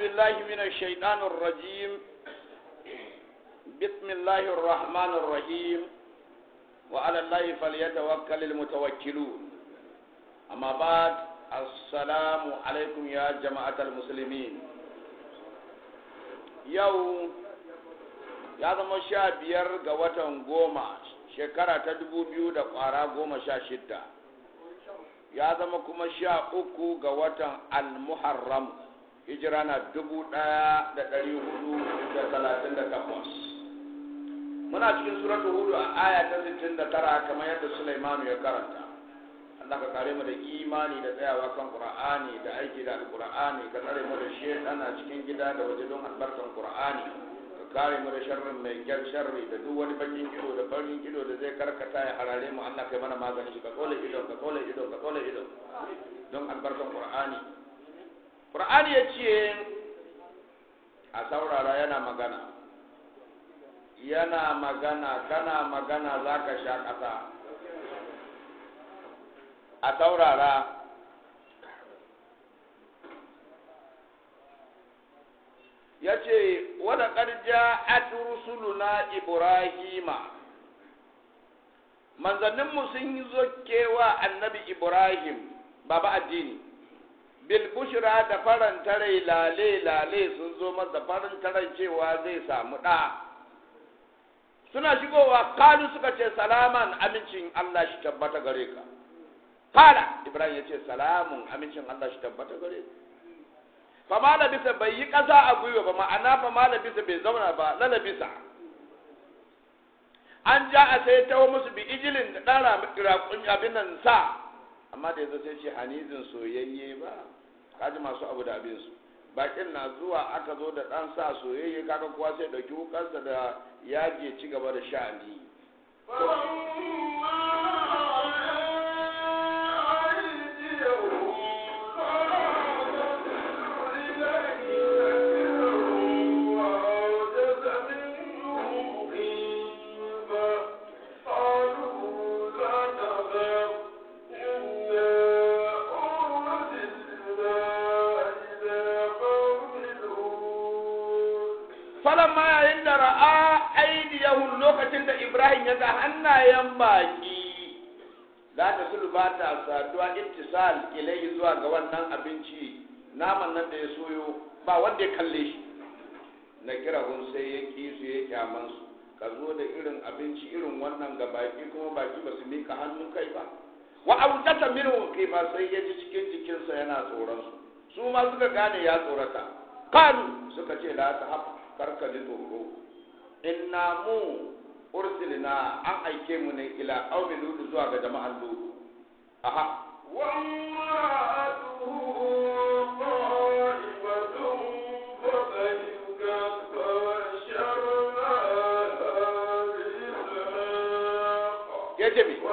بالله من الشيطان الرجيم بسم الله الرحمن الرحيم وعلى الله فليتوكل المتوكلون أما بعد السلام عليكم يا جماعة المسلمين يوم ya zama sha biyar ga watan goma shekara ta dubu biyu da kwara goma sha shidda ya zama kuma sha uku ga watan al-muharram hijira na dubu ɗaya da ɗari hudu da talatin da takwas muna cikin suratu hudu a aya ta sittin da tara kamar yadda sulaimanu ya karanta Allah ka kare mu da imani da tsayawa kan qur'ani da aiki da alqur'ani ka tsare mu da shedana cikin gida da waje don albarkan qur'ani ka kare mu da sharrin mai gyar sharri da duk wani bakin ido da farin ido da zai karkata ya harare mu Allah kai mana magani ka tsole ido ka tsole ido ka tsole ido don albarkan qur'ani qur'ani ya ce a saurara yana magana yana magana kana magana zaka sha kasa a saurara ya ce wadda ƙarja a rusuluna ibrahima manzanninmu sun yi zokewa annabi ibrahim baba addini bil bushra da faranta rai lale lale sun zo masa faranta rai cewa zai samu ɗa suna shigowa kalu suka ce salaman amincin allah shi tabbata gare ka Kala Ibrahim ya ce salamun amincin Allah shi tabbata gare fama labisa bai yi ƙasa a gwiwa ba ma'ana fama labisa bai zauna ba lalabisa an ja a sai tawo musu bi ijilin da ɗan raƙun abin nan sa amma da yanzu sai ce hanizin soyayye ba kaji masu abu da abin su bakin na zuwa aka zo da ɗan sa soyayye kaga kuwa sai ɗauki wukarsa da yaje ci gaba da sha'ani. falamma yayin da ra'a aidiyahum lokacin da Ibrahim ya ga hannayen baki za ta sulba ta saduwa ittisal ilai zuwa ga wannan abinci naman nan da ya soyo ba wanda ya kalle shi na kira hun sai ya ki su ya kyaman su ka zo da irin abinci irin wannan ga baki kuma baki ba su mika hannun kai ba wa aujata minhu kai ba sai ya ji cikin jikinsa yana tsoron su su ma suka gane ya tsorata kalu suka ce la ta hafa karka ji tsoro inna mu ursilna an aike mu ne ila qaumi lut zuwa ga jama'an lut aha yace mi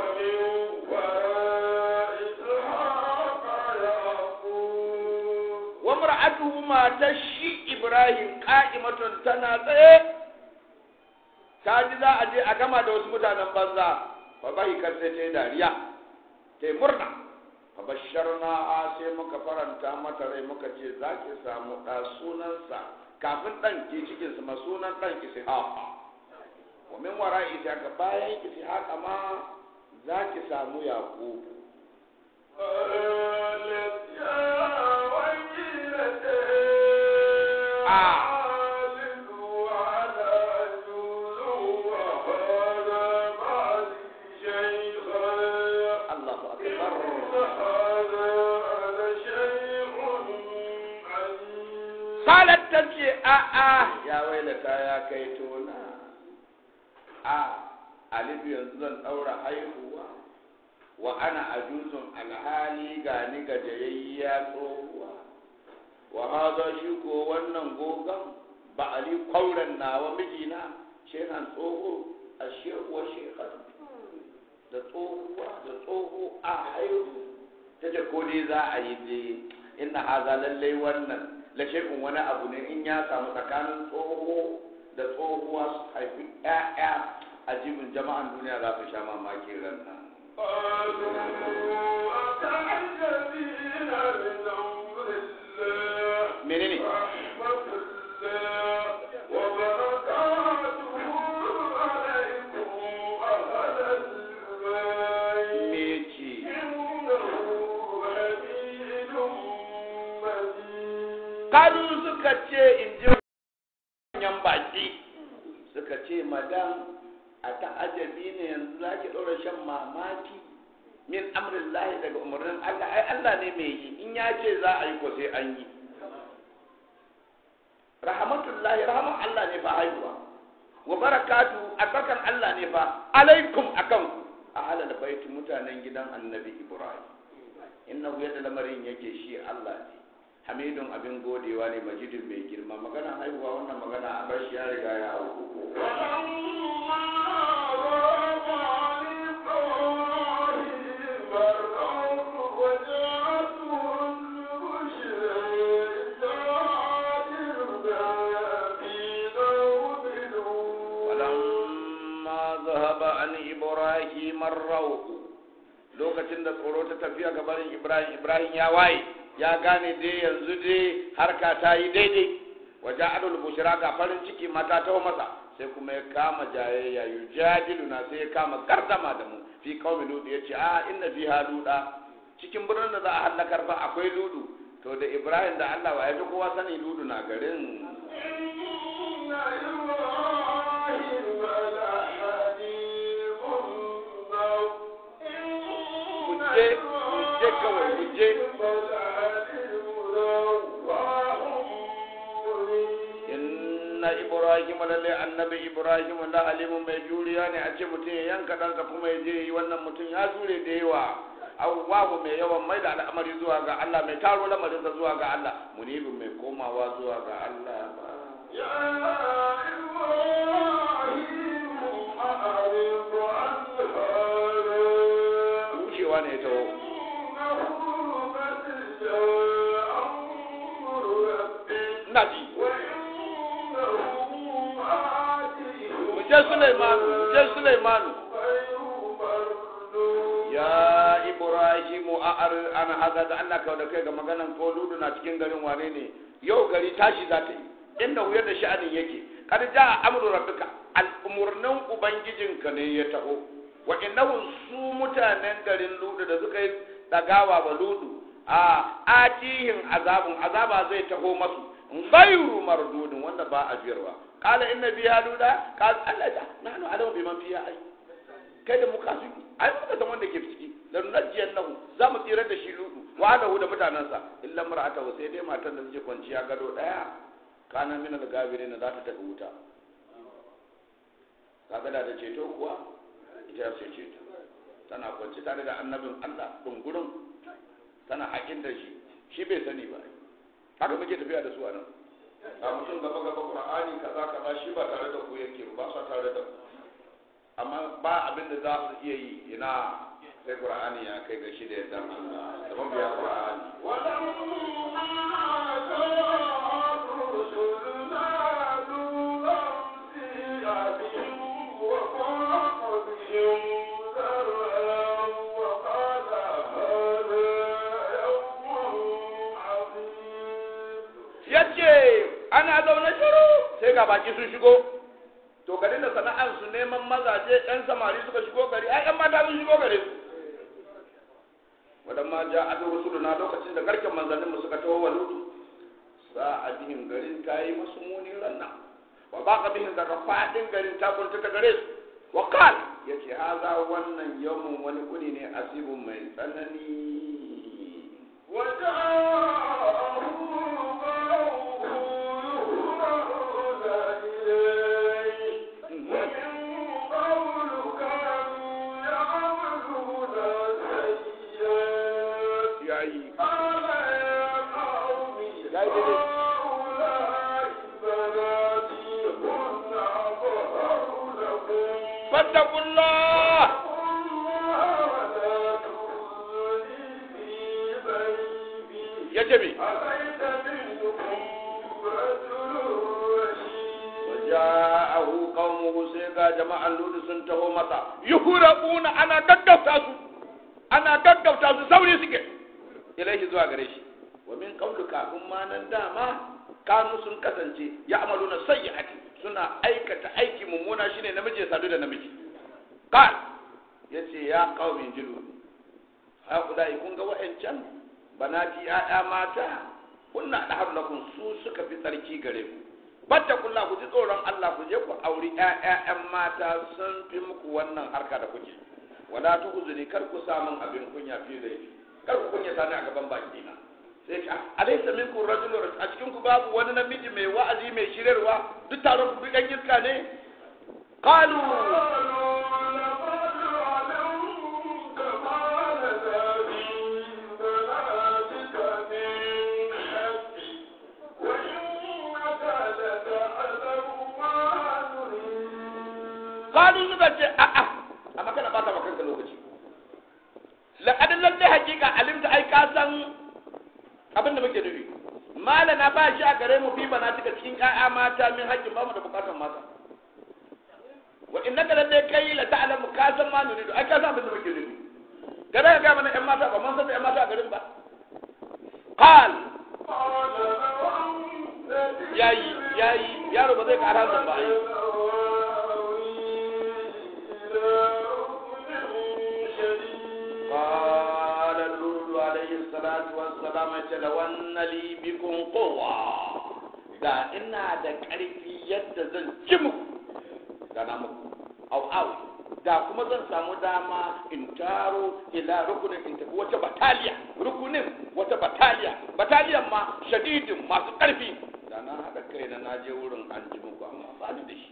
wa mar'atuhu matar shi Ibrahim qa'imatun tana tsaye ta ji za a je a gama da wasu mutanen banza fa bai kar sai ta yi dariya ta yi murna fa basharna a sai muka faranta mata rai muka ce za ki samu ɗa sunansa kafin ɗan ke cikin sa sunan ɗan ishaqa wa min wara ishaqa bayan ishaqa ma za ki samu yaqub Salat ta ce, A'a, ya wailata ya kai tona, a, Alifu yanzu zan ɗaura haihuwa, wa ana ajuzun alhali ga ni gajayayya tsohuwa, wa haza shi ko wannan gogon ba ali kwauren nawa mijina, shehan tsoho a shekuwa shekar da tsohuwa da tsoho a haihu, ta ce ko dai za a yi dai, inna haza lallai wannan. la shay'un wani abu ne in ya samu tsakanin tsoho da tsohuwa su haifi ƴaƴa a jibin jama'an duniya za su sha mamaki ran nan. menene baki suka ce madam a ta'ajabi ne yanzu za ki ɗora shan mamaki min amrin lahi daga umarnin Allah ai Allah ne mai yi in ya ce za a yi ko sai an yi rahmatullahi rahman Allah ne fa haihuwa wa barakatu albarkan Allah ne fa alaikum akan ku a halal baiti mutanen gidan annabi Ibrahim innahu yadda lamarin yake shi Allah ne hamidun abin godewa ne majidin mai girma magana haihuwa wannan magana a bar shi ya riga ya auku walamma zahaba an ibrahim ar-rawq lokacin da tsoro ta tafiya ga barin ibrahim ibrahim ya waye ya gane dai yanzu dai harka ta yi daidai waje adul bushra ga farin ciki mata ta masa sai kuma ya kama jayayya yujadiluna sai ya kama gardama da mu fi qaumi lut yace a inna fiha luda cikin birnin da za a halakar fa akwai ludu to da ibrahim da Allah wa ya fi kowa sani ludu na garin kuje kuje kawai kuje inna ibrahim lalle annabi ibrahim la alimu mai juriya ne a ce mutum ya yanka ɗansa kuma ya je yi wannan mutum ya jure da yawa awwabu mai yawan mai da al'amari zuwa ga Allah mai taro lamarinsa zuwa ga Allah munibin mai komawa zuwa ga Allah ba wucewa ne ta ina ji mu je Sulaimanu mu je Sulaimanu ya Ibrahimu a'ar an hada da Allah ka da kai ga maganan ko ludu na cikin garin wane ne yau gari tashi za ta yi inda huyar da sha'anin yake kad jaa amru rabbika al'umurnin ubangijinka ne ya taho wa innahu su mutanen garin ludu da suka yi dagawa ba ludu a atihin azabun azaba zai taho masu ghayru mardudin wanda ba a jiyarwa qala inna biha luda qala Allah ta nahnu alamu biman fiha ai kai da muka su ai muka san wanda ke ciki la nunajjiyannahu za mu tsirar da shi ludu wa da da mutanansa illa mar'atahu sai dai matan da suke kwanciya gado daya kana min al-gabirin za ta tafi wuta kaga da ta ceto kuwa ita ce ceto tana kwanci tare da annabin Allah dungurin tana hakin da shi shi bai sani ba haka muke tafiya da su a nan a mutum gaba gaba qur'ani kaza kaza shi ba tare da ku yake ba sa tare da ku amma ba abin da za su iya yi ina sai qur'ani ya kai ga shi da yadda Allah da ban biya qur'ani yace ana zaune shiru sai ga baki sun shigo to garin da sana'ar su neman mazaje ɗan samari suka shigo gari ai ɗan mata sun shigo gari su wadan ma ja adu rusuluna lokacin da garken manzannin mu suka taho wa lutu sa a bihin garin ta yi musu muni ranna wa ba ka bihin daga faɗin garin ta kunta ta gare su wa qal yace haza wannan yawmun wani kuni ne asibun mai tsanani yayi yayi daidai fattakullah ya ce me ja'ahu qaumuhu sai ga jama'an ludu sun taho masa yuhrabuna ana gaggauta su ana gaggauta su sauri suke ilaihi zuwa gare shi wa min qawli kafin ma nan dama kanu sun kasance ya amaluna sayyi'ati suna aikata aiki mummuna shine namiji ya sadu da namiji qal yace ya qaumin jilu ha kudai kun ga wa'ancan banati ya'ya mata kunna da lakum su suka fi tsarki gare ku fattakullah ku ji tsoron Allah ku je ku auri ƴaƴan mata sun fi muku wannan harka da kuke wala tuhzuni kar ku samun abin kunya fi da kar ku kunya sani a gaban baki na sai ka alaysa minkum rajulun a cikin ku babu wani namiji mai wa'azi mai shirarwa duk taron ku ɗan iska ne qalu qalu suka ce a'a amma kana bata maka kanka lokaci laqad lalle hakika alimta ai ka san abin da muke nufi malana ba shi a gare mu fi bana tuka cikin ƴaƴa mata min haƙƙin ba mu da bukatar mata wa innaka lalle kai la ta'lamu ka san ma nuridu ai ka san abin da muke nufi kada ka ga mana ƴan mata ba mun san ƴan mata a garin ba qal yayi yayi yaro ba zai ƙara zan ba ai قال اللول عليه الصلاة والسلام لو أن لي بكم قوة da ina da ƙarfi yadda zan ci muku da na muku au au da kuma zan samu dama in taro ila rukunin in tafi wata bataliya rukunin wata bataliya bataliyan ma shadidin masu ƙarfi da na haɗa kai na naje wurin an ji muku amma ba ni da shi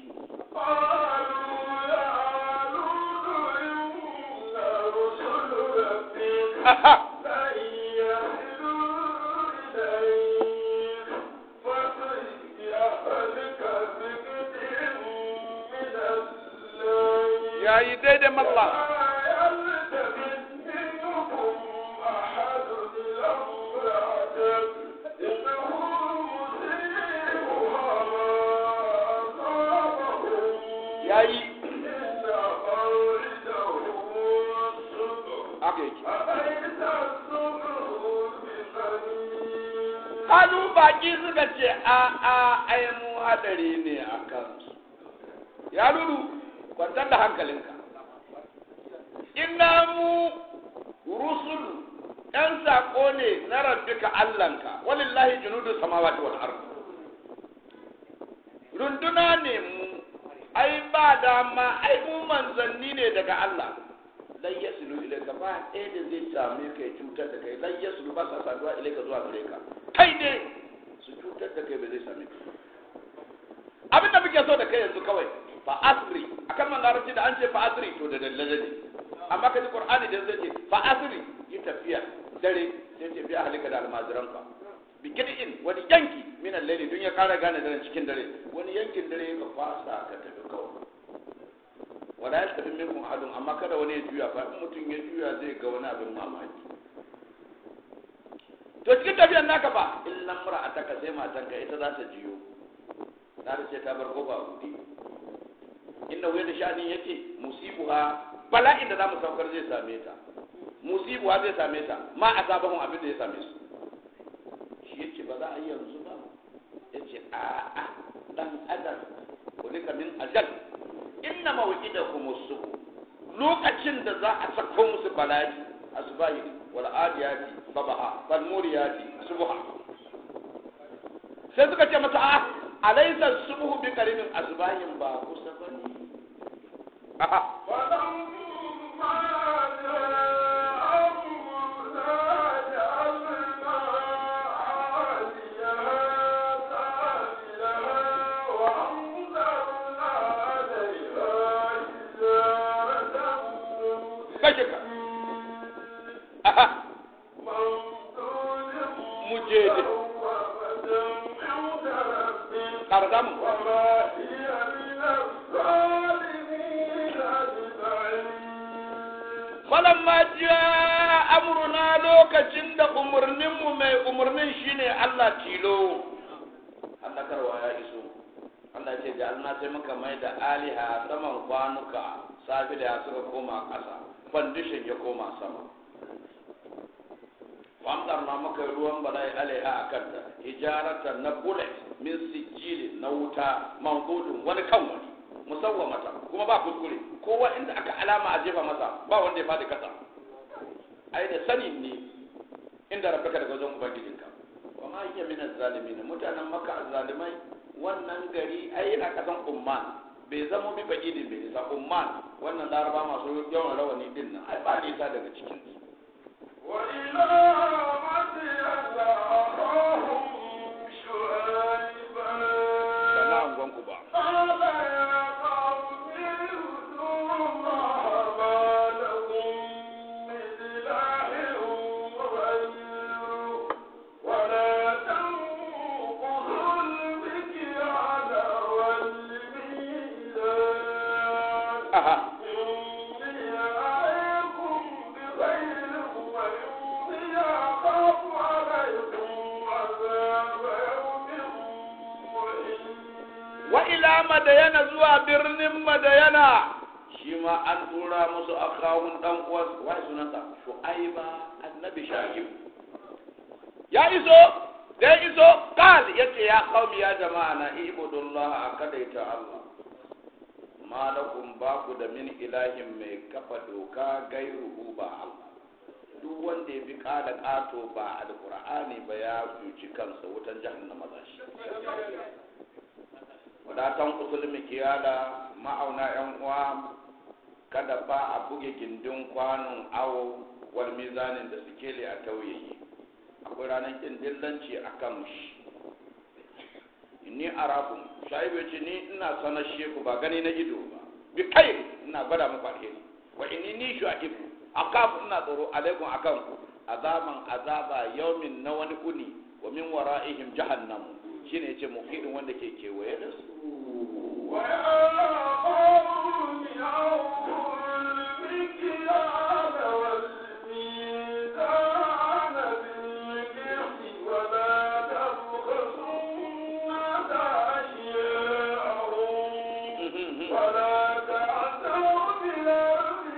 ya yi daidai malla ya yi aka yake kalu baki suka ce a a ai mu hadari ne a kansu ya lulu kwantar da hankalinka inna mu rusulu ɗan saƙo ne na rabbika allanka walillahi junudu samawati wal ard runduna ne mu ai ba dama ai mu manzanni ne daga Allah lan yasulu ilayka ba ɗaya da zai same ka ya cutar da kai lan yasulu ba sa saduwa ilayka zuwa gare ka kai ne su cutar da kai ba zai same ka abin da muke so da kai yanzu kawai fa asri akan man larabci da an ce fa asri to da dallaje ne amma kaji qur'ani da zai ce fa asri yi tafiya dare sai ce biya halika da almajiranka bi kidin wani yanki min al-layli dun ya kara gane daren cikin dare wani yankin dare ka kwasa ka tafi kawai wala yastafi minkum ahadun amma kada wani ya juya fa in mutum ya juya zai ga wani abin mamaki to cikin tafiyar naka fa illan mar'ataka sai matanka ita za ta jiyo ta ce ta bar goba buɗe inda wuya da sha'ani yake musibuha bala'in da za mu saukar zai same ta musibuha zai same ta ma a sabahun abin da ya same su shi yace ba za a yi yanzu ba yace a a dan adam kulika min ajal inna mawqidakum as-subh lokacin da za a sako musu bala'i asbahi wal adiyati sabaha wal muriyati subha sai suka ce masa a alaysa subhu bi qaribin asbahin ba kusa bane aha kashe ka aha mu je de karzamu falamma jaa amruna lokacin da umarninmu mai umarnin shine Allah tilo Allah karwa ya iso Allah ce da Allah sai muka mai da aliha saman kwanuka safi da suka koma ƙasa fandishin ya koma sama wamdar na maka ruwan bala'i alaiha a kanta hijarata na bullet min sijili na wuta mangudun wani kan wani musawwamata kuma ba kuskure kowa inda aka alama a jefa masa ba wanda ya fadi kasa ai da sani ne inda rabbaka daga wajen ubangijinka wa ma hiya min az-zalimin mutanen makka az-zalimai wannan gari ai yana kasan umman bai zama bi ba'idin bai nisa umman wannan laraba masu yawan rawani din nan ai ba nisa daga cikin su وإلى مدين أخاهم شعيبا sana'an gwanku ba قال يا قوم اعبدوا الله ما لكم من إله غيره ولا تنقضوا المكيال والميزان aha إني أعظكم بخير وإني أخاف عليكم عذاب يوم محيط wa ila madayana zuwa birnin madayana shi ma an tura musu akawun dan uwas wai sunansa shu'aiba annabi sha'ib ya iso da ya iso kal yace ya qaumi ya jama'a na ibudullah akadaita Allah malakum ba ku da min ilahin mai kafa doka gairuhu ba Allah duk wanda ya bi kada kato ba alqur'ani ba ya cuci kansa wutan jahannama za shi wadatan usul kiyala ma'auna yan uwa kada ba a buge gindin kwanon awo wal mizanin da sikeli a tauyayi akwai ranar kin dillanci a kan shi inni arakum shaibu ce ni ina sanar sheku ba gani na ido ba bi kai ina gwada muku alheri wa inni ni shu'aib akafu ina tsoro alaikum akan ku azaban azaba yaumin na wani uni wa min wara'ihim jahannam shine yace muhidin wanda ke kewaye da su ويا قوم أوفوا المكيال والميزان بالقسط ولا تبخسوا الناس أشياءهم ولا تعثوا في الأرض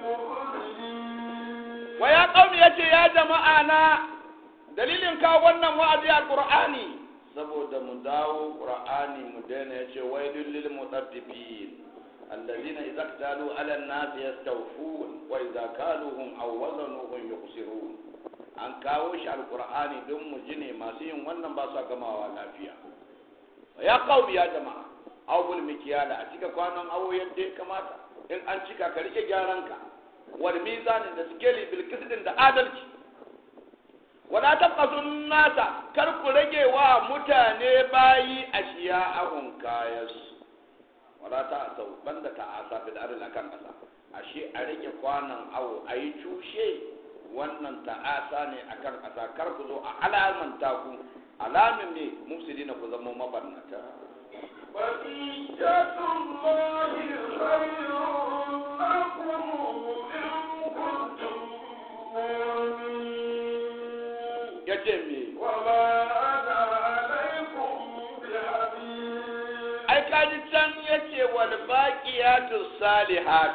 مفسدين wa ya qaumi yace ya jama'a na dalilin ka wannan wa'azi alqur'ani saboda mu dawo qur'ani mu daina yace wailul lil mutaffifin alladhina idza iktalu 'ala an-nasi yastawfun wa idza kaluhum aw wazanuhum yuqsirun an kawo shi alqur'ani don mu ji ne masu yin wannan ba su gamawa lafiya ya qaumi ya jama'a awbul mikiyala a cika kwanon awo yadda ya kamata in an cika ka rike gyaran ka wal mizanin da skeli bil qisdin da adalci wala tabqasun nasa kar ku rage wa mutane bayi ashiya ahun kayas wala ta asau banda ta asa bil aril akan kasa ashe a rage kwanan awo ayi cushe wannan ta'asa ne akan kasa kar ku zo a alamanta ku alamin ne mufsidina ku zama mabarnata بقية الله خير لكم إن كنتم مؤمنين yace me وما أنا عليكم بحفيظ ai kaji can yace wal baqiyatu salihat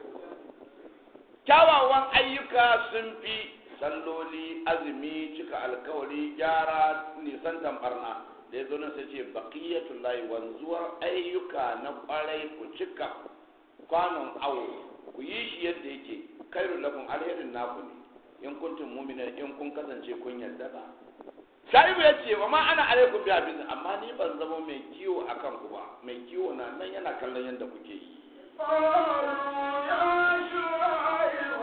kyawawan ayyuka sun fi salloli azumi cika alkawari gyara nisan tambarna da ya zo nan sai ce baqiyatul lahi wanzuwar ayyuka na kwarai ku cika kwanon awo ku yi shi yadda yake kairu lakum alherin naku ne in kuntum mu'mina in kun kasance kun yarda ba shaibu ya ce wa ma ana alaikum bi abin amma ni ban zama mai kiwo akan ku ba mai kiwo na nan yana kallon yadda kuke yi قالوا يا شعيب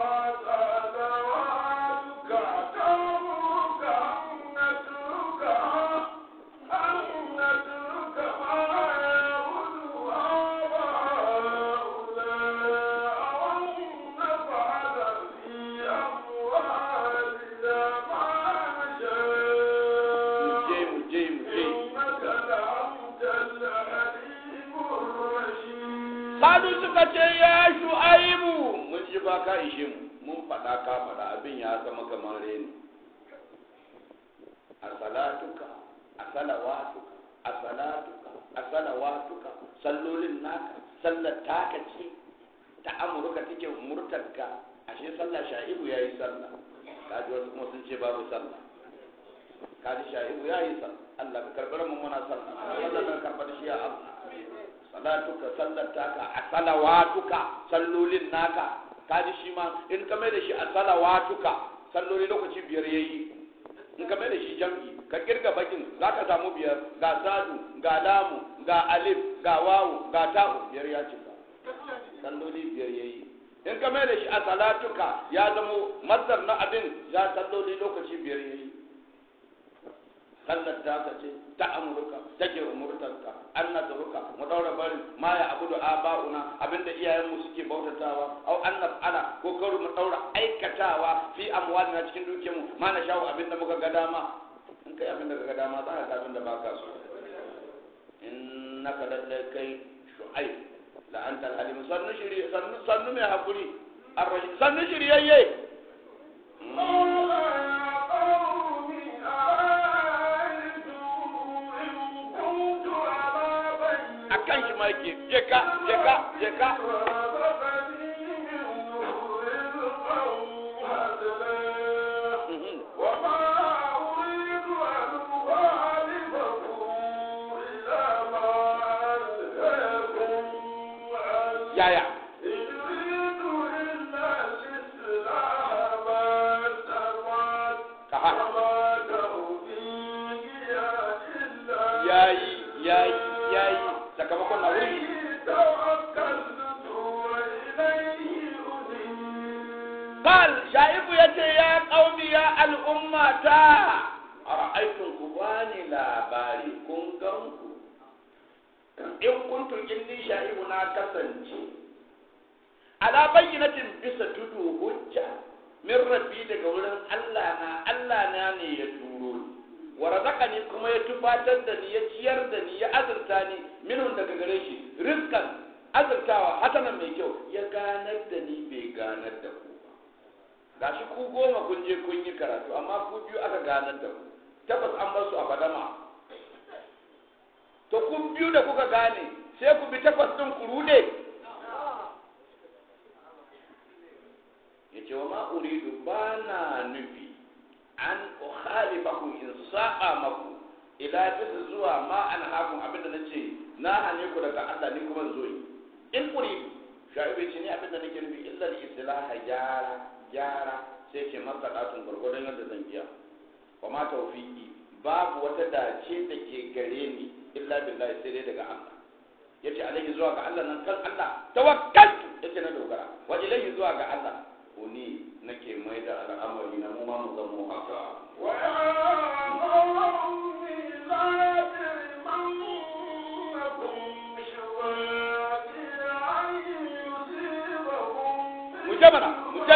وصلواتك تأمرك أن نترك أن نترك ما يعبد آباؤنا أو أن نفعل في أموالنا ما نشاء je mu je mu je إنك لأنت الحليم الرشيد Sadu suka ce ya shu'aibu mun ji ba ka ishe mu mun faɗa ka faɗa abin ya zama kamar reni a salatuka a salawatuka a salatuka a salawatuka sallolin naka sallar taka ce ta amurka take murtarka ashe sallah sha'ibu ya yi sallah kaji wasu kuma sun ce babu sallah kaji sha'ibu ya yi sallah Allah ka karɓar mu muna sallah Allah ka karɓar shi ya Allah salatuka sallataka a salawatuka sallolin naka kaji shi ma in ka mai da shi a salawatuka salloli lokaci biyar yayi in ka mai da shi jam'i ka kirga bakin za ka samu biyar ga sadu ga lamu ga alif ga wawu ga ta'u biyar ya cika salloli biyar yayi in ka mai da shi a salatuka ya zamo masdar na abin ya salloli lokaci biyar yayi sallar ta ka ce ta amurka take umurtarka an nasaruka mu daura barin ma ya abudu aba'una abinda iyayenmu suke bautatawa au an naf'ala ko karu mu daura aikatawa fi amwalina cikin dukiyarmu ma na shawo abinda muka ga dama in kai abinda ka ga dama za ka ga abinda baka so innaka lallai kai shu'aib la anta al-halim sannu shiri sannu sannu mai hakuri ar-rashid sannu shiriyayye akan shi ma yake je ka je ka je ka Mhm. yaya ka ha yayi yayi yayi sakamakon na wuri Kal shaibu ya ce ya ƙaumi ya al'ummata a ra'aitun ku bani labari kun gan ku in kuntum inni shaibu na kasance ala bayyinatin bisa tudu hujja min rabbi daga wurin Allah na Allah na ne ya turo ni wa razaqani kuma ya tufatar da ni ya ciyar da ni ya azurta ni minhum daga gare shi rizqan azurtawa hasanan mai kyau ya ganar da ni bai ganar da ku ba gashi ku goma kun je kun yi karatu amma ku biyu aka ganar da ku tabbas an bar su a fadama to ku biyu da kuka gane sai ku bi takwas din ku rude yace wa ma uridu bana nufi an ukhalifakum in sa'a maku ila bisa zuwa ma an hakun abinda nace na hane ku daga Allah ni kuma zo yi in uridu shaibu ce ni abinda nake nufi illa al-islaha gyara gyara sai ke masadatun gurgurdan yadda zan iya wa ma tawfiqi babu wata dace da ke gare ni illa billahi sai dai daga Allah yace alaihi zuwa ga Allah nan kan Allah tawakkaltu yace na dogara wa ilaihi zuwa ga Allah uni nake mai da al'amari na mu ma mu zama haka mu je mana mu je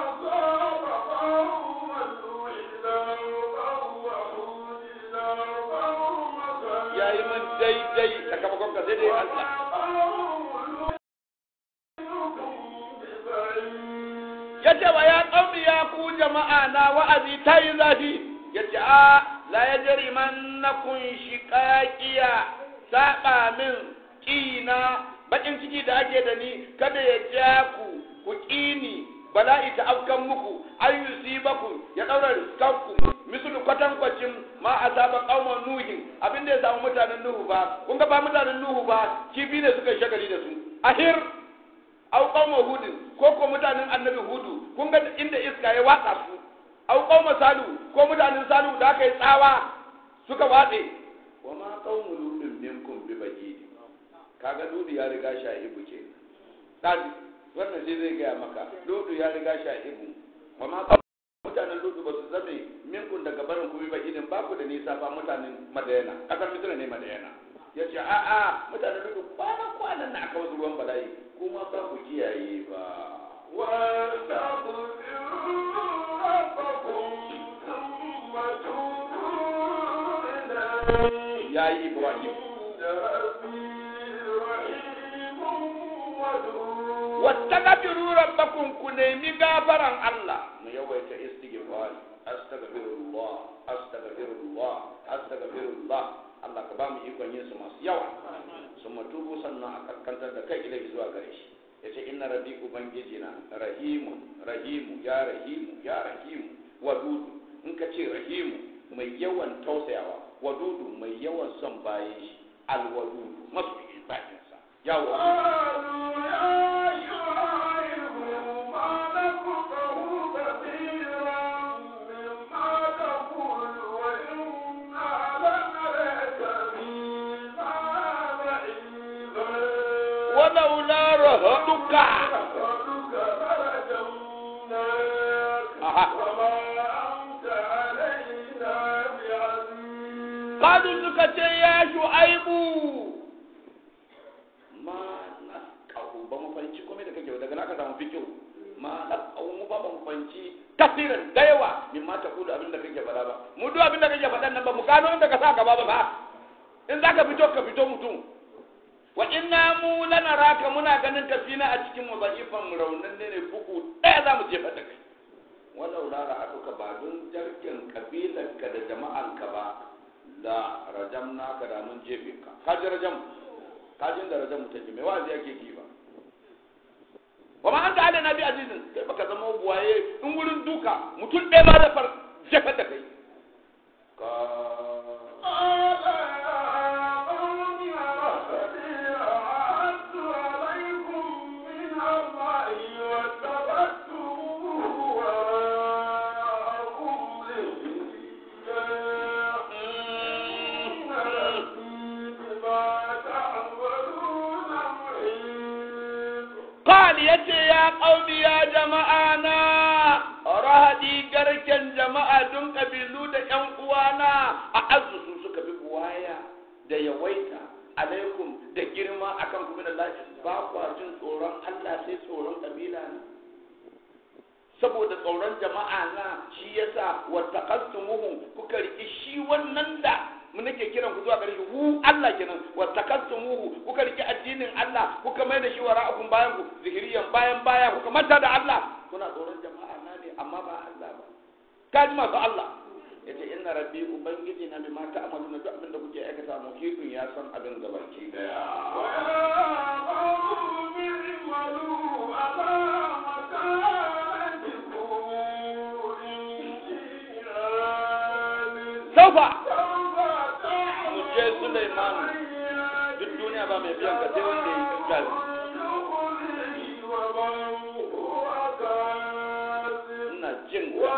yayi man daidai sakamakon ka sai dai Allah yace wa ya qaumi ya ku jama'a na wa'azi ta yi zafi yace a la yajri mannakum shiqaqiya saba min kina bakin ciki da ake da ni kada ya ja ku ku kini bala'i ta afkan muku an yusibakum ya daura riskanku mislu kwatankwacin ma asaba qauma nuhin abin da ya samu mutanen nuhu ba kun ga ba mutanen nuhu ba kifi ne suka yi shagali da su ahir au qauma hudin ko ko mutanen annabi hudu kun ga inda iska ya watsa su au qauma salu ko mutanen salu da aka yi tsawa suka watse wa ma qaumu ludin minkum bi bajidi kaga dudu ya riga sha ibu ke dadi wannan sai zai gaya maka ludu ya riga sha ibu wa ma qaumu mutanen ludu ba su zame minkum daga barin ku bi bajidin ba ku da nisa ba mutanen madayana kasar misira ne madayana ya ce a'a mutanen ludu kwana kwanan na aka wasu ruwan bala'i kuma ba ku kiyaye ba ya yi ibrahim wattaqbiru rabbakum ku nemi gafaran Allah mu yawaita istighfar astaghfirullah astaghfirullah astaghfirullah Allah ka ba mu ikon yin su masu yawa sun matubu sannan a kaskantar da kai ilai zuwa gare shi yace inna rabbi ubangiji na rahimun rahimu ya rahimu ya rahimu wadudu in ka ce rahimu mai yawan tausayawa wadudu mai yawan son bayan shi alwadudu masu bayansa ya wadudu walaula rahaduka رحمتك لرجمناك Aha. وما أنت علينا بعزيز Kadu suka ce ya shu'aibu ma nasqahu ba mu fanci komai da kake ba, daga naka samu fikihu ma nasqahu mu ba ba mu fanci kasiran da yawa min ma ta kulu abin da kake faɗa ba mu duk abin da kake faɗan nan ba mu gano inda ka sa gaba ba ba in za ka fito ka fito mutum wa inna mu lanaraka muna ganin tafina a cikin mu za'ifan mu raunin ne ne bugu ɗaya za mu jefa da kai walau la ra'atuka ba don jarkin kabilarka da jama'anka ba la rajam naka da mun jefe ka ka ji rajam ka ji da rajam take mai wazi ake ki ba wa ma anta ala nabi azizin kai baka zama buwaye in wurin duka mutum ɗaya ma da far jefa da kai ka قال يا قوم رهبي أعدت عليكم من الله واتخذتموه وراءكم لله إن ربي بما تعملون محيط قال yace ya qaumi ya jama'ana rahadi garken jama'a dun kabilu da ƴan uwana a azu su suka bi buwaya da yawaita alaikum da girma akan kuma da lafi ba kwa jin tsoron Allah sai tsoron kabila ne saboda tsoron jama'a na shi yasa wattaqastumuhum kuka riki shi wannan da mu nake kiran ku zuwa gare shi hu Allah kenan wattaqastumuhu kuka riki addinin Allah kuka mai da shi wara'akum bayan ku zihiriyan bayan baya kuka manta da Allah kuna tsoron jama'a na ne amma ba Allah ba kaji masu Allah yace inna rabbi ubangiji na bi ma ta'maluna duk abin da kuke aikata muhitun ya san abin gabaki daya saufa mu je Sulaiman duk duniya ba mai biyan ka sai wanda ya yi gazi ina jin ka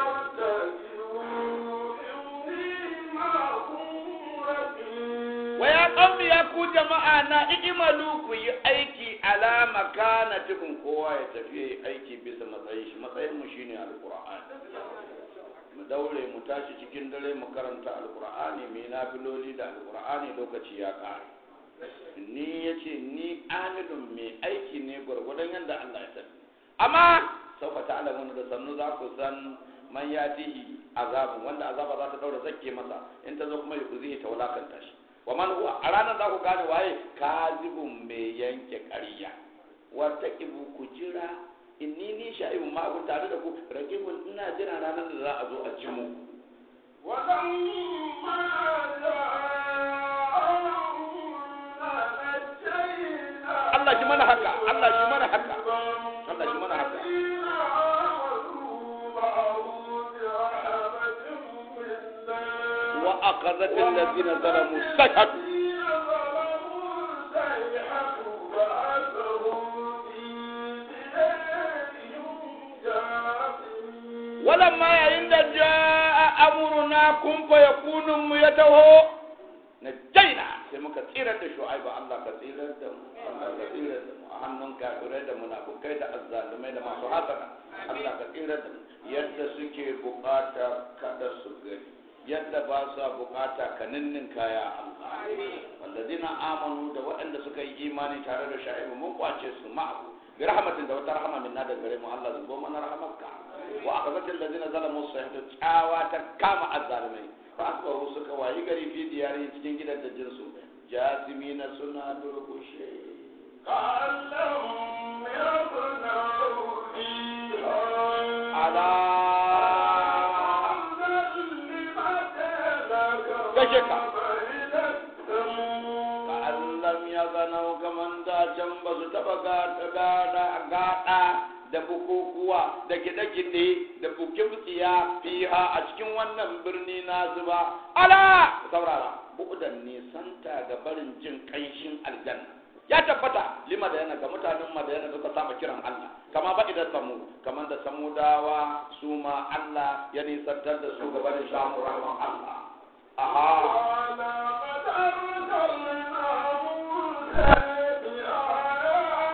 wa ya qawmi ya ku jama'a na ijimalu ku yi aiki ala makanatikum kowa ya tafi yayi aiki bisa matsayin shi matsayin mu shine alqur'ani mu daure mu tashi cikin dare mu karanta alqur'ani mu yi nafiloli da alqur'ani lokaci ya kare ni yace ni amilun mai aiki ne gwargwadon yadda Allah ya sani amma sauka ta'lamun da sannu za ku san man yatihi azabun wanda azaba za ta daura zakke masa in ta zo kuma ya kuzihi ta wulakanta shi wa man huwa a ranar za ku gane waye kazibun mai yanke ƙarya wata ibu ku jira inni ni sha'ibun ma ku tare da ku rakibun ina jira ranar da za a zo a ci mu Allah shi mana haka Allah shi mana haka Allah shi mana haka wa akhadhat alladhina zalamu sayhatu walamma yayin da jaa amruna kun fa yakunu mu yataho na jaina sai muka tsirar da shu'aibu Allah ka tsirar da mu Allah ka tsirar da mu a hannun kafirai da munafukai da azzalumai da masu hasana Allah ka tsirar da mu yadda suke bukata kada su gani yadda ba sa bukata ka ninnin kaya Allah walladina amanu da waɗanda suka yi imani tare da sha'ibu mun kwace su ma'ahu bi rahmatin da wata rahama minna da gare mu Allah zubo mana rahmatka wa akhadhatil ladina zalamu sayhatu tsawa ta kama azzalumai fa asbahu suka wayi gari fi diyari cikin gidan da jinsu jasimina suna durkushe ala kashe ka ka allam ya ganau kaman da can ba su taba gada gada gada da bukukuwa da gide-gide da buke-bukiya fiha a cikin wannan birni na zuba ala saurara buɗan nisanta ga barin jin ƙanshin aljanna ya tabbata lima da yana ga mutanen madayana suka saba kiran Allah kama ba idan samu kamar da samudawa su ma Allah ya nisantar da su ga barin samun rahman Allah aha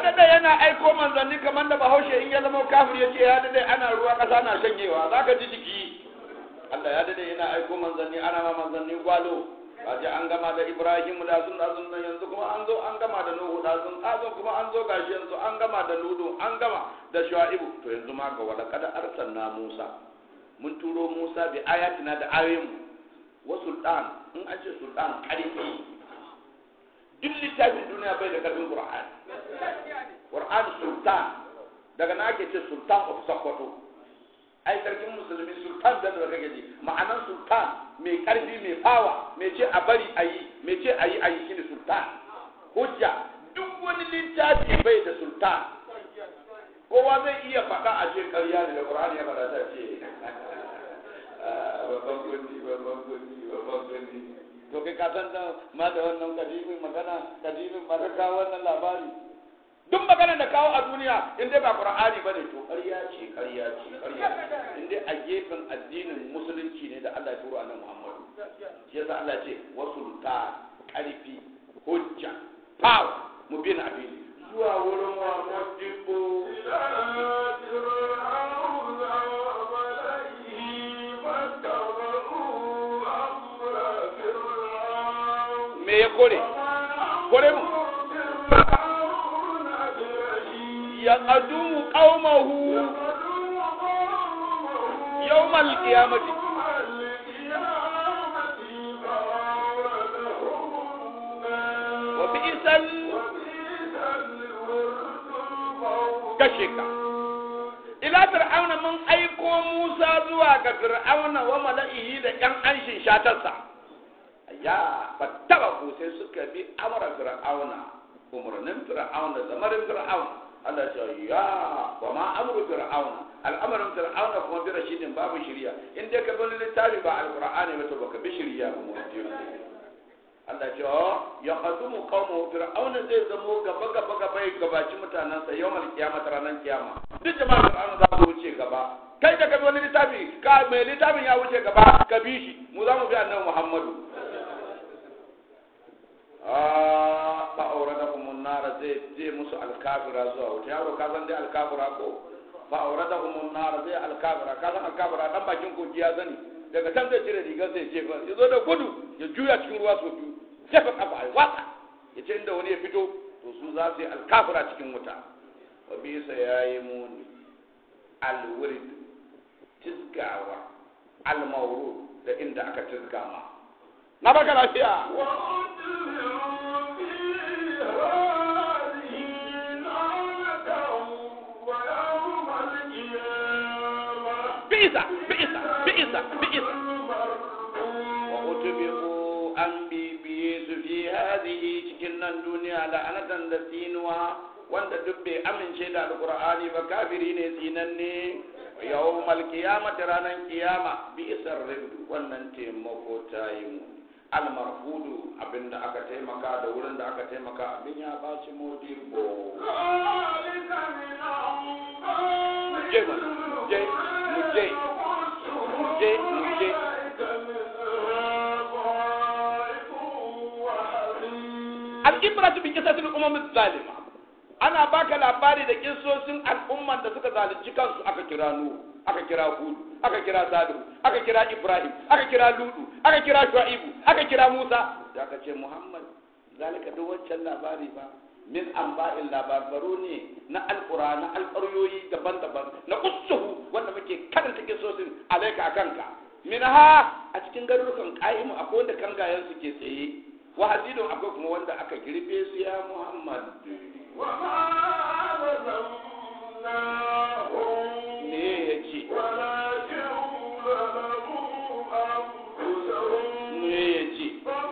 dade yana aiko manzanni kamar da bahaushe in ya zama kafir ya ce ya dade ana ruwa ƙasa na shanyewa za ka ji jiki Allah ya dade yana aiko manzanni ana ma manzanni gwalo kaje an gama da Ibrahim da sun da sun nan yanzu kuma an zo an gama da Nuhu da sun azun kuma an zo gashi yanzu an gama da Ludu an gama da Shu'aibu to yanzu ma ga wala kada arsalna Musa mun turo Musa bi ayatina da ayoyin wa sultan in an ce sultan karfi duk littafin duniya bai da karfin Qur'ani Qur'an sultan daga na ake ce sultan of Sokoto ai sarkin musulmi sultan da da kake ji ma'anan sultan mai karfi mai fawa mai ce a bari a yi mai ce a yi a yi shine sultan hujja duk wani littafi bai da sultan kowa zai iya faɗa a ce ƙarya ne da Qur'ani ya faɗa ta ce babban kundi babban kundi babban kundi to kai ka san da ma da wannan kadimin magana kadimin ma ka wannan labari duk maganar da kawo a duniya in dai ba qur'ani bane to ƙarya ce ƙarya ce ƙarya in dai a gefen addinin musulunci ne da Allah ya turo annabi Muhammad shi yasa Allah ce wasulta ƙarfi hujja power mu bin abin zuwa wurin wa modibo me ya kore kore mu يقدم قومه يوم القيامة وبئس كشك إلى فرعون من أيكو موسى زوا فرعون وملئه لأن أنشي شاتسا يا فاتبعوا سيسك بأمر فرعون umarnin fir'auna da zamarin fir'auna Allah ya ce ya wa ma amru fir'auna al'amarin fir'auna kuma bi rashidin babu shiriya in dai ka bani littafi ba alqur'ani ba to baka bi shiriya ba mu Allah ya ce ya qadumu qaumu fir'auna zai zamo gaba gaba gaba ya gabaci mutanansa yawmal qiyamah ranar kiyama duk jama'a fir'auna za su wuce gaba kai da ka bi wani littafi ka mai littafin ya wuce gaba ka bi shi mu za mu bi annabi Muhammadu fa auradahum nar zai je musu alkafira zuwa wuta yaro ka san dai alkafira ko fa auradahum nar zai alkafira ka san alkafira dan bakin kogi ya zani daga can zai cire rigar zai jefa ya zo da gudu ya juya cikin ruwa so biyu jefa kafa ai watsa ya ce inda wani ya fito to su za su yi alkafira cikin wuta wa bisa yayi muni alwurid tizgawa almawrud da inda aka tizga ma na baka lafiya bi'isa bi'isa bi'isa bi'isa wa utbi'u an bibiye su fi hadhihi cikin nan duniya la'anatan da tsinuwa wanda duk bai amince da alqur'ani ba kafiri ne tsinanne yawmal qiyamati ranan qiyama bi'sar rid wannan taimako ta yi mu almarfudu abinda aka taimaka da wurin da aka taimaka abin ya baci modirbo je mu je mu je mu je mu je al-ibratu bi qisatil umam zalima ana baka labari da kissosin al'umman da suka zalunci kansu aka kira nuhu aka kira hudu aka kira salihu aka kira ibrahim aka kira ludu aka kira shu'aibu aka kira musa da aka ce muhammad zalika duk wancan labari ba min amba'in labarbaru ne na alƙura na alƙaryoyi daban-daban na ussuhu wanda muke karanta kisosin alaika kanka min ha a cikin garurukan ƙa'imu akwai wanda kangayen su ke tsaye wa hasidun akwai kuma wanda aka girbe su ya muhammad me ya ce me ya ce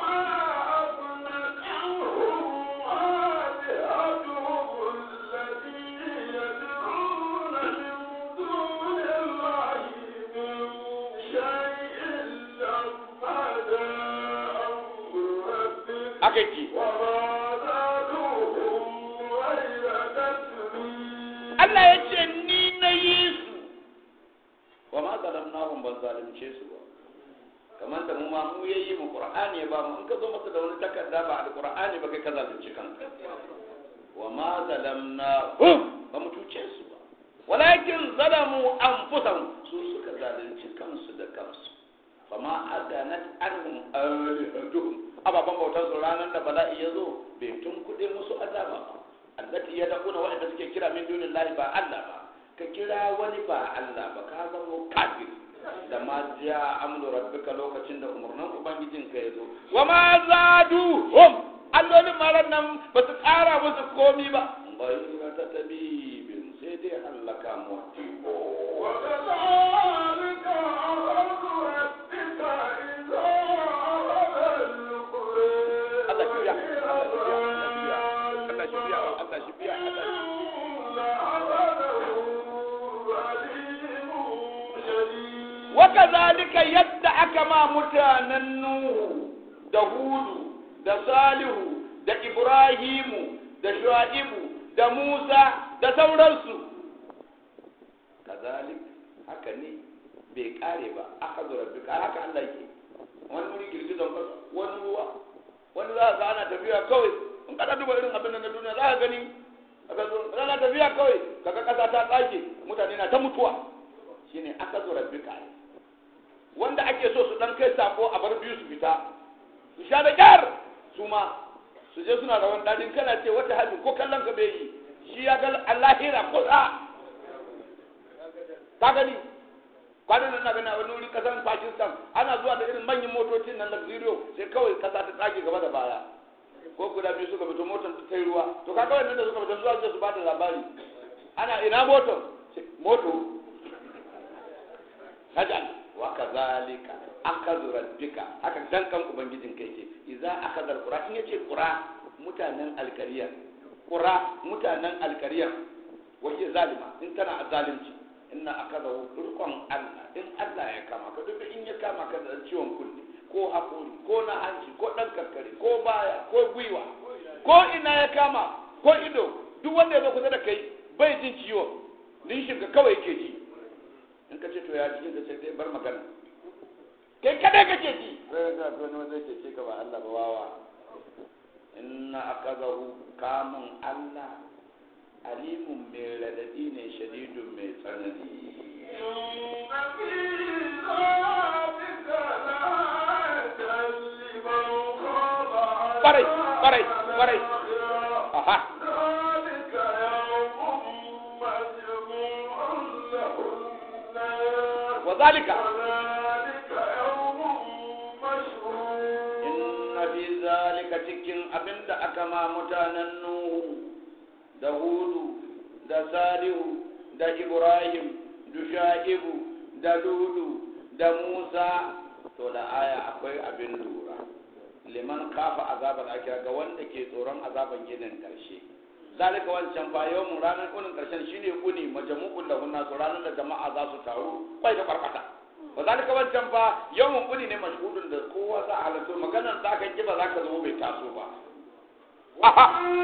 aka ce Allah ya ce ni na yi su wa ma zalamnahum ban zalunce su ba kamar da mu ma mu yayi mu qur'ani ba mu in ka zo masa da wani takarda ba da qur'ani ba kai ka zalunci kanka wa ma zalamnahum ba mu cuce su ba walakin zalamu anfusahum su suka zalunci kansu da kansu fama aganat anhum alihatuhum ababan bautar su ranar da bala'i ya zo bai tun kuɗe musu azaba ba allati ya dakuna waɗanda suke kira min dunin lahi ba Allah ba ka kira wani ba Allah ba ka zama kafir da ma ja amru rabbika lokacin da umarnin ubangijin ka ya zo wa ma zadu hum allolin maran nan ba su ƙara musu komi ba bai ta tabibin sai dai hallaka mu وكذلك أخذ ربك إذا أخذ القرى Allah shi biya Allah shi biya Allah shi biya Allah shi biya Allah shi wakazalika yadda aka ma mutanen Nuhu da Hudu da Salihu da Ibrahimu da Shu'aibu da Musa da sauransu kazalik haka ne bai kare ba aka zo rabbika haka Allah yake wani wuri girgizan kasa wani ruwa wani za ka ana tafiya kawai in kada duba irin abin da na duniya za ka gani aka zo ana tafiya kawai kaga kasa ta tsage mutane na ta mutuwa shine aka zo rabbika wanda ake so su dan kai sako a bar biyu su fita su sha da kyar su ma su je suna rawan dadin kana ce wata hali ko kallon ka bai yi shi ya ga allahira kusa ka gani kwanan nan na gani a wani wuri kasar pakistan ana zuwa da irin manyan motocin nan luxurio sai kawai kasa ta tsage gaba da baya ko guda biyu suka fito motar ta yi ruwa to kaga wannan da suka fito zuwa su ba da labari ana ina motar moto najal wa kazalika akazu rabbika haka dankan ubangijin kai ce idza akadar qura in yace qura mutanen alkariya qura mutanen alkariya wace zalima in tana zalunci inna akada rukun Allah in Allah ya kama ka duk in ya kama ka da ciwon kunne ko hakuri ko na hanci ko dan karkare ko baya ko gwiwa ko ina ya kama ko ido duk wanda ya zo kusa da kai bai jin ciwo nishin ka kawai ke ji in ka ce to ya jikin ka sai dai bar magana kai kadai kake ji sai ga to wani zai ce ka ba Allah ba wawa inna akadahu kamun Allah alimun mai radadi ne shadidun mai tsanani Kwarai, kwarai, kwarai. Aha. Wa zalika. Inna fi zalika cikin abinda aka ma mutanen Nuhu da Hudu da Salihu da Ibrahim da Sha'ibu da Ludu da Musa to da aya akwai abin lura liman kafa azabar akira ga wanda ke tsoron azaban ginin karshe zalika wancan fa yawmun ranar kunin karshen shine kuni majmu'ul lahun nasu ranar da jama'a za su taru kwai da kwarkwata wa zalika wancan fa yawmun kuni ne mashhudun da kowa za a halarta maganar za ka ki ba za ka zama bai taso ba aha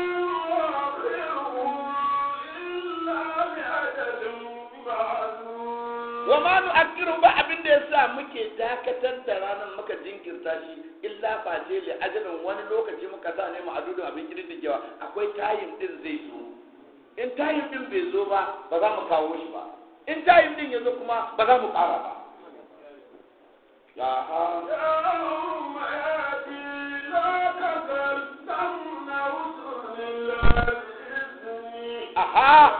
wa ma nu akiru ba abin da yasa muke dakatar da ranar muka jinkirta shi illa face li ajalin wani lokaci muka sa ne ma'adudin abin kididdigewa akwai tayin din zai zo in tayin din bai zo ba ba za mu kawo shi ba in tayin din ya zo kuma ba za mu kara ba ya ha aha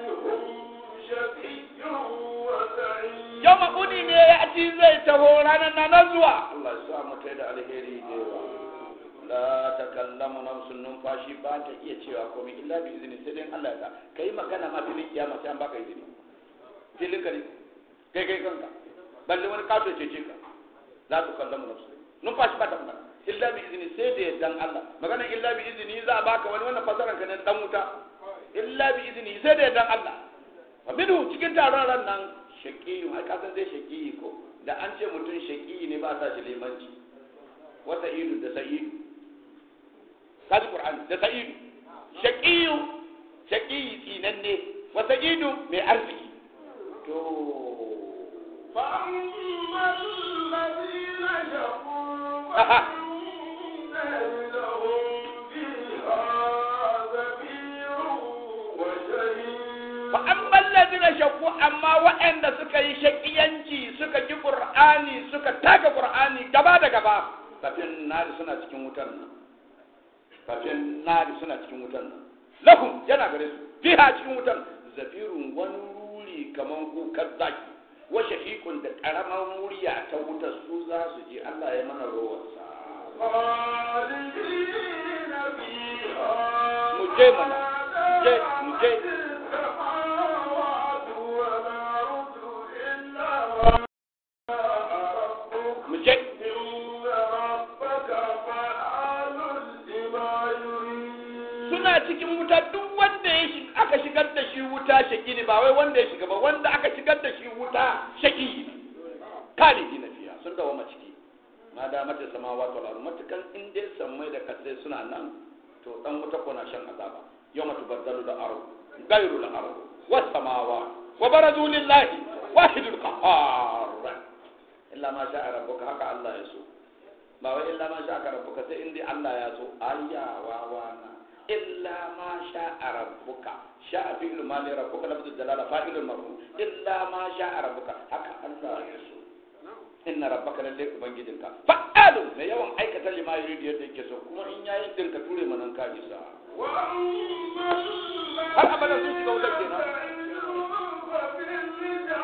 yau uni ne ya ci zai taho ranar na nan zuwa Allah ya sa mu tai da alheri da yawa la takallamu nafsun numfashi ba ta iya cewa komai illa bi izini sai dai Allah ya sa kai magana ma filin kiyama sai an baka izini filin ka ne kai kai kanka balle wani kaso ce ce ka la takallamu nafsun numfashi ba ta magana illa bi izini sai da yardan Allah magana illa bi izini za a baka wani wannan fasaran ka ne dan wuta illa bi izini sai da yardan Allah fa minhu cikin taron ran nan shaqiyu ai ka san dai shaqiyi ko da an ce mutum shaqiyi ne ba sa shi limanci wa sa'idu da sa'idu kaji qur'ani da sa'idu shaqiyu shaqiyi tsinanne wa sa'idu mai arziki to فأما الذين شقوا Aha. فإن لهم فيها زفير amma waɗanda suka yi shakiyanci suka ki qur'ani suka taka qur'ani gaba da gaba kafin nari suna cikin wutar nan kafin nari suna cikin wutar nan lahum yana gare su fiha cikin wutar zafirun wani ruri kaman kukar zaki wa shahiqun da karamar murya ta wutar su za su je Allah ya mana rowarsa خالدين فيها mu je mana mu je mu je السماوات والأرض إلا ما ربك mu je إن ربك فعال لما يريد suna cikin wuta duk wanda ya shiga aka shigar da shi wuta shaki ne ba wai wanda ya shiga ba wanda aka shigar da shi wuta shaki ne kalihi na fiya sun dawo ma ciki ma da mata sama wato al'adu matukan in dai sammai da kasai suna nan to dan wuta ko na shan azaba yau matu baddalu da aro gairu da aro was samawa wa barazu lillahi wahidul qahhar illa ma sha'a rabbuka haka Allah ya so ba wai illa ma sha'a rabbuka sai in dai Allah ya so ayya wa wana illa ma sha'a rabbuka sha'a fi'lu ma li rabbuka lafzul jalala fa'ilul marfu illa ma sha'a rabbuka haka Allah ya so inna rabbaka lalle ubangijinka fa'alu mai yawan aikata lima yuridu yadda yake so kuma in yayi din ka ture manan ka isa وأما har abada sun shiga wutar kenan ففي الجنة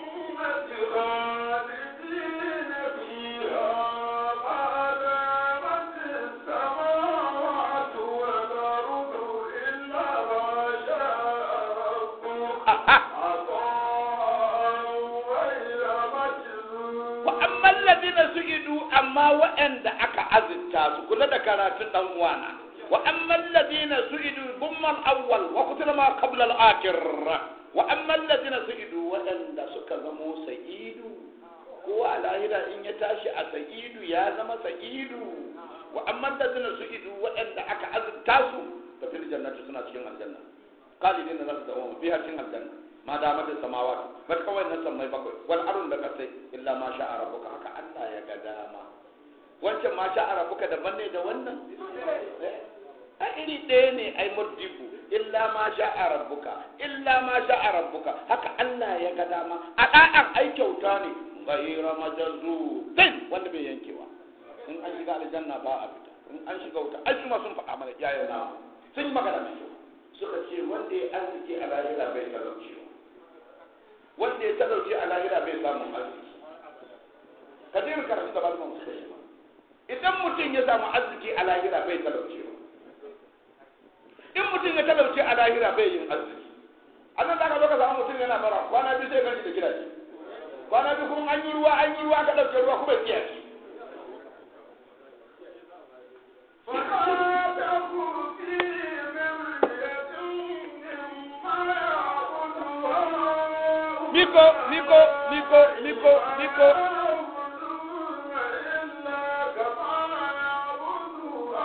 خالدين فيها ما دامت السماوات والأرض إلا ما شاء ربك aha عطاء غير مجذوذ wa amma alladhina su'idu amma wa'anda aka azurta su kula da karatun dan uwana wa amma alladhina su'idu bumman awwal wa kutila ma qabla al-akhir wa amma alladhina su'idu wa'anda suka zamo sa'idu ko a lahira in ya tashi a sa'idu ya zama sa'idu wa amma alladhina su'idu wa'anda aka azurta su fa fil jannati suna cikin aljanna qalidina za su dawo fiha cikin aljanna ma da mata samawati bar kawai na sammai bakwai wal arun da kasai illa ma sha rabbuka haka Allah ya ga dama wancan ma sha rabbuka daban ne da wannan a iri ɗaya ne ai murdiku illa ma sha rabbuka illa ma sha rabbuka haka Allah ya ga dama a da'an ai kyauta ne ghayra majazu din wanda bai yankewa in an shiga aljanna ba a fita in an shiga wuta ai kuma sun faɗa mana iyayen na sun yi magana mai kyau suka ce wanda ya arziki a lahira bai talauci wanda ya talauci a lahira bai samun arziki ka je karatu da malaman suka yi idan mutum ya samu arziki a lahira bai talauci in mutum ya talauci a lahira bai yin arziki a nan zaka zo ka samu mutum yana bara kwana biyu sai gani da gidaje kwana biyu kuma an yi ruwa an yi ruwa ka ɗauke ruwa kuma ya tsiyaci فلا تكن في مرية مما يعبد هؤلاء miko miko miko miko miko يعبدون إلا كما يعبد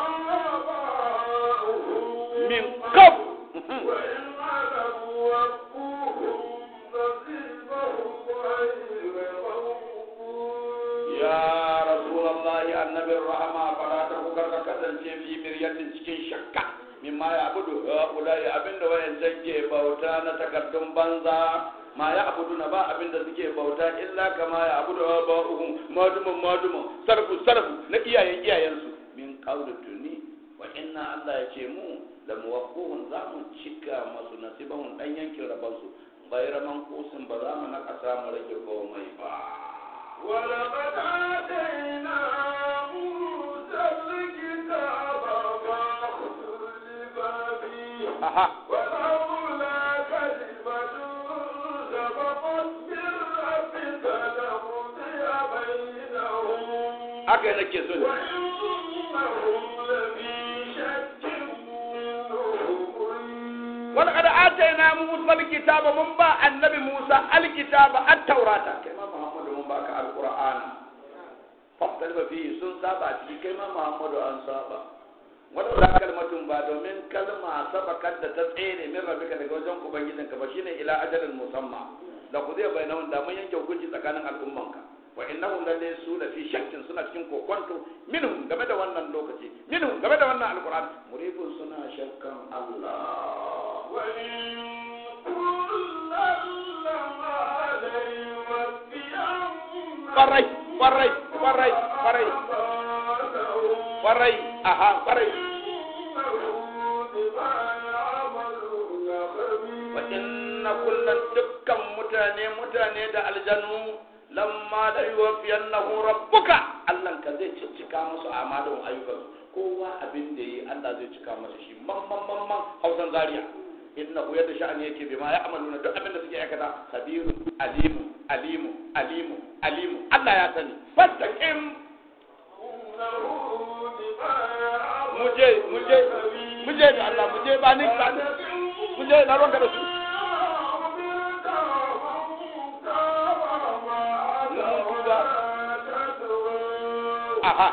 آباؤهم min kaf وإن علموا وفوهم نصيبهم غير منقوص ya rasulullahi annabin rahama fara ta kukar ka kasance fi miryatin cikin shakka mimma ya abudu ulai abinda wayancan ke bauta na takardun banza ma ya abudu na ba abinda suke bauta illa kama ya abudu ba'uhum madumun madumun sarfu sarfu na iyayen iyayensu min qawli tuni wa inna Allah ya ce mu da muwaffuhun za mu cika masu nasibahun dan yankin rabansu bayra man kusin ba za mu nakasa mu rage komai ba ولقد آتينا موسى الكتاب فاختلف فيه aha ولولا كلمة سبقت من ربك لقضي بينهم haka nake so ne وإنهم لفي شك منه مريب wani kada atayna musa alkitaba mun ba annabi musa alkitaba at-taurata kai ma muhammadu mun baka alqur'ana fastalba fi sun saba ciki kai ma muhammadu an saba wani da kalmatun ba domin kalma sabakar da ta tsere min rabbika daga wajen ubangijinka ba shine ila ajalin musamma da ku zai bayyana da mun yanke hukunci tsakanin al'ummanka wa innahum lalle su da fi shakkin suna cikin kokonto minhum game da wannan lokaci minhum game da wannan alqur'ani muribun suna shakkan Allah وإن كلا لما kwarai kwarai kwarai kwarai kwarai aha kwarai wa inna kullan dukkan mutane mutane da aljanu lamma la yuwaffiyannahu rabbuka Allah ka zai cika musu amalin ayyukan kowa abin da yi Allah zai cika masa shi mamman mamman hausan zaria innahu yadda sha'ani yake bima ya amaluna duk abin da suke aikata kabiru alimu alimu alimu alimu Allah ya sani fastaqim muje muje muje da Allah muje ba ni ba ni muje na ronka da su aha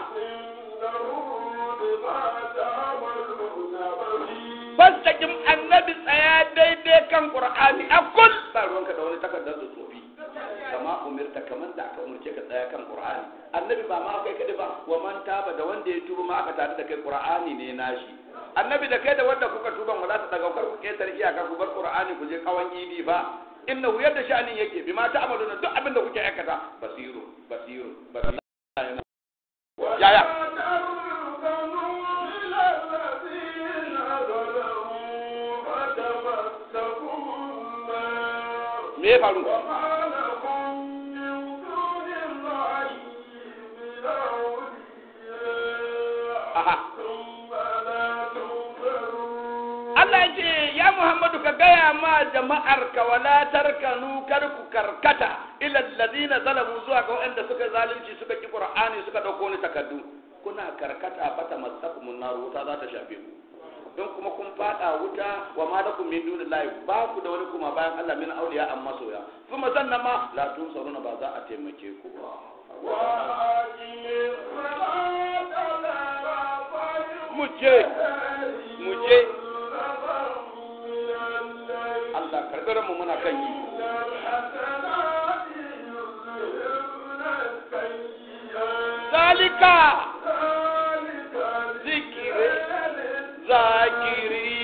fastaqim annabi tsaya daidai kan qur'ani akul ba ruwanka da wani takardar da tsofi kama umirta kamar da aka umurce ka tsaya kan qur'ani annabi ba ma kai kadai ba wa man taba da wanda ya tuba ma aka tare da kai qur'ani ne nashi annabi da kai da wanda kuka tuban wala ta daga kar ku ketar iyaka ku bar qur'ani ku je kawan idi ba innahu yadda sha'anin yake bima ta'maluna duk abin da kuke aikata basiru basiru basiru yaya me ya faru aha Allah ya ce ya Muhammadu ka gaya ma jama'ar ka wala tarkanu kar ku karkata ila alladhina zalamu zuwa ga waɗanda suka zalunci suka ki Qur'ani suka dauko ni takaddu kuna karkata fata masakumun nar wuta za ta shafe ku don kuma kun fada wuta wa ma lakum min dunillahi ba ku da wani kuma bayan Allah min auliya amma soya kuma sannan ma la tunsaruna ba za a taimake ku ba muje muje Allah karɓar mu muna kan yi zalika zikiri zakiri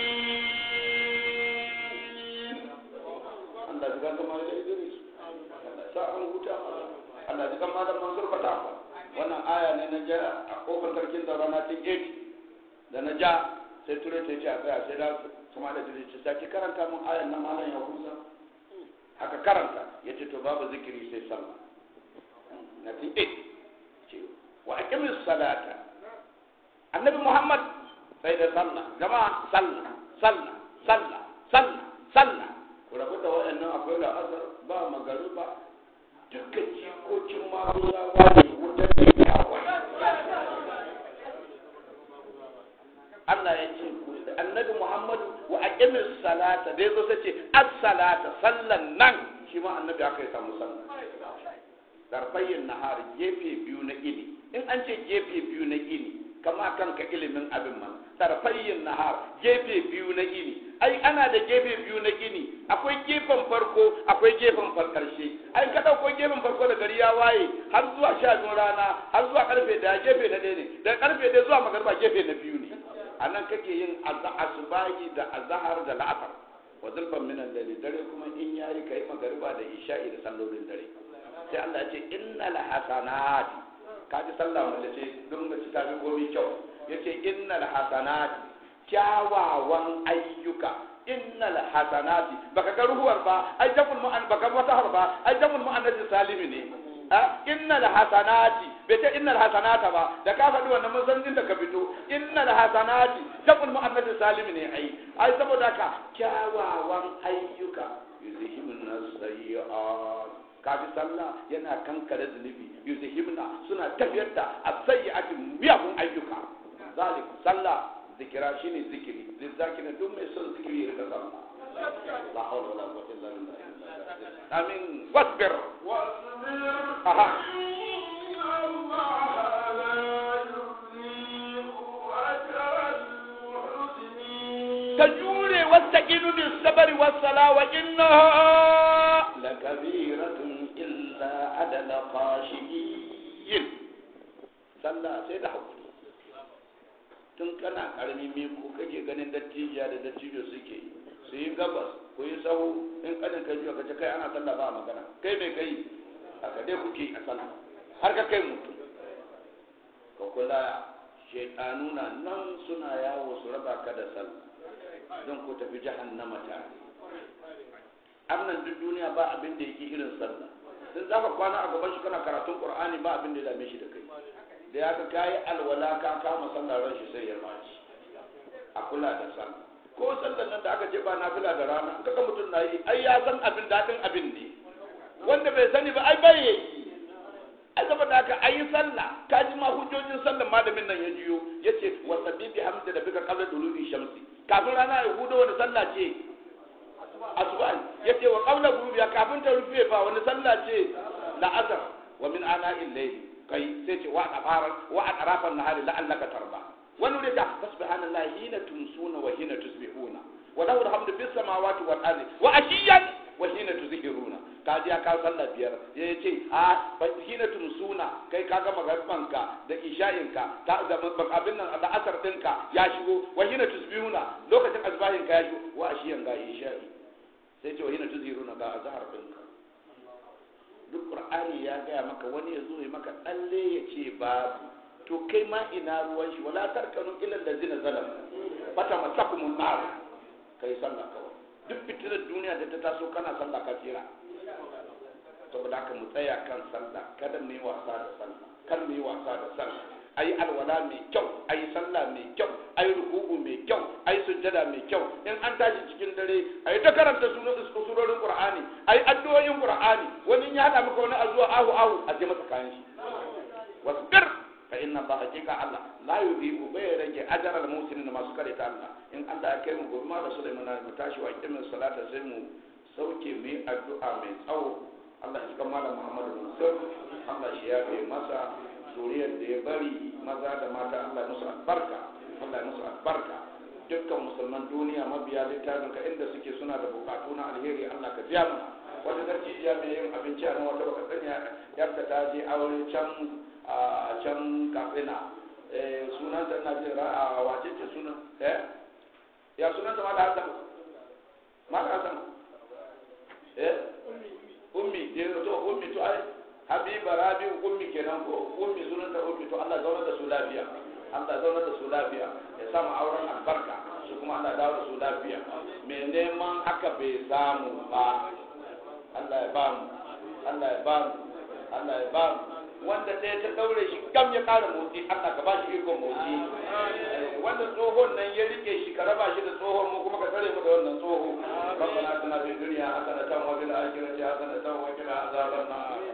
Allah juga kemana Idris sa an huta Allah juga malam Mansur Fata wannan aya ne na ja a kofar sarkin da rana ta 8 da na ja sai ture ta ce a tsaya sai da kuma da dire ce sake karanta mun ayan nan malam ya husa aka karanta yace to babu zikiri sai sallah na tin 8 ce wa aqimis salata annabi Muhammad sai da sallah jama'a sallah sallah sallah sallah sallah ku rabu da waɗannan akwai da asar ba magariba dukkan jikokin maguzawa ne wutar da ya Allah ya ce annabi Muhammadu wa aqimis salata da yazo sai ce as-salata sallan nan shi ma annabi aka yi samu sallah darbayin nahar gefe biyu na ini in an ce gefe biyu na ini kama kanka ilimin abin man tarfayyin nahar gefe biyu na gini ai ana da gefe biyu na gini akwai gefen farko akwai gefen karshe ai ka dauko gefen farko da gari ya waye har zuwa sha biyu rana har zuwa karfe da gefe na ɗaya ne da karfe ɗaya zuwa magarba gefe na biyu ne a nan kake yin asubahi da azahar da la'asar wa zulfan minan dare dare kuma in yayi kai magariba da isha'i da sallolin dare sai Allah ya ce innal hasanati kaji sallah wanda ce don mace ta fi komi kyau yace innal hasanati kyawawan ayyuka innal hasanati baka ga ruhuwar ba ai jamul mu'an baka wata har ba ai jamul mu'annabi salimi ne a innal hasanati bai ce innal hasanata ba da ka faɗi wannan mun san inda ka fito innal hasanati jamul mu'annabi salimi ne ai ai saboda ka kyawawan ayyuka yuzhibun sayyi'at kafi sallah yana kankare zunubi yuzhibna suna tafiyar da as-sayyi'ati miyagun ayyuka zalik sallah zikira shine zikiri lizakirin duk mai son zikiri ya rika sallah la hawla wala quwwata illa billah amin wasbir aha ka jure wastaqinu bis sabri was sala wa innaha lakabiratun illa adala khashiyin sallah sai da hakuri tun kana karami me ko kake ganin dattijiya da dattijo suke yi su yi gabas ku yi sahu in kanin kai jiya kace kai ana sallah ba magana kai me kai haka dai kuke a sallah har ka kai mutum ka kula shaidanu na nan suna yawo su raba ka da sallah don ku tafi jahannama tare annan duk duniya ba abin da yake irin sallah sun za ka kwana a gaban shi kana karatun qur'ani ba abin da ya dame shi da kai da ya ka kayi alwala ka kama sallah ran shi sai ya maci a kula da sallah ko sallar nan da aka ce ba nafila da rana in kaga mutum na yi ai ya san abin daɗin abin ne wanda bai sani ba ai bai yi ai saboda haka ayi sallah ka ji ma hujjojin sallar malamin nan ya jiyo yace wa sabbihi hamda da bika qabla dulubi shamsi kafin rana ya hudo wani sallah ce asuba yace wa qabla ghurubiya kafin ta rufe fa wani sallah ce la'asar wa min ana illayl kai sai ce wa afaran wa atrafan nahari la'allaka tarba wani wuri da subhanallahi hina tumsuna wa hina tusbihuna wa lahu alhamdu fis samawati wal ardi wa ashiyan wa hina tuzhiruna ka ji ka sallah biyar ya ce a hina tumsuna kai ka ga magarbanka da isha'inka ta da abin nan da asar dinka ya shigo wa hina tusbihuna lokacin azbahin ka ya shigo wa ashiyan ga isha'i sai ce wa hina tuzhiruna ga azhar dinka duk qur'ani ya gaya maka wani ya zo ya maka tsalle ya ce babu to kai ma ina ruwan shi wala tarkanu ila allazina zalamu fata masakumun nar kai sallah kawai duk fitinar duniya da ta taso kana sallah ka tsira saboda haka mu tsaya kan sallah kada mu yi wasa da sallah kar mu yi wasa da sallah ayi alwala mai kyau ayi sallah mai kyau ayi ruku'u mai kyau ayi sujjada mai kyau in an tashi cikin dare ayi ta karanta surorin qur'ani ayi addu'o'in qur'ani wani ya hada maka wani azuwa ahu ahu a je masa kayan shi wasbir fa inna allaha hakika allah la yudhi'u bai rage ajral muslimin masu kare ta allah in allah ya kai mu gobe ma da sulaiman mu tashi wa kimin salata sai mu sauke mu yi addu'a mai tsawo allah shi kan malam muhammadu mansur allah shi ya kai masa zuriyar da ya bari maza da mata allah musu albarka allah musu albarka dukkan musulman duniya mabiya littafin ka inda suke suna da bukatu na alheri allah ka biya mana wata darjiya mai yin abinci a nan wata baka sani yadda ta je aure can a can katsina sunan ta na jin a wace ce sunan eh ya sunan ta mala hasan mala hasan eh ummi je to ummi to ai habiba rabi ummi kenan ko ummi sunan ta ummi to Allah zauna da su lafiya Allah zauna da su lafiya ya samu auren albarka su kuma Allah dawo da su lafiya me neman haka bai samu ba Allah ya ba mu Allah ya ba mu Allah ya ba mu wanda ɗaya ta ɗaure shi gam ya ƙara motsi Allah ka ba shi ikon motsi wanda tsohon nan ya rike shi ka raba shi da tsohon mu kuma ka tsare mu da wannan tsoho ربنا اتنا في الدنيا حسنة وفي الآخرة حسنة وقنا عذاب النار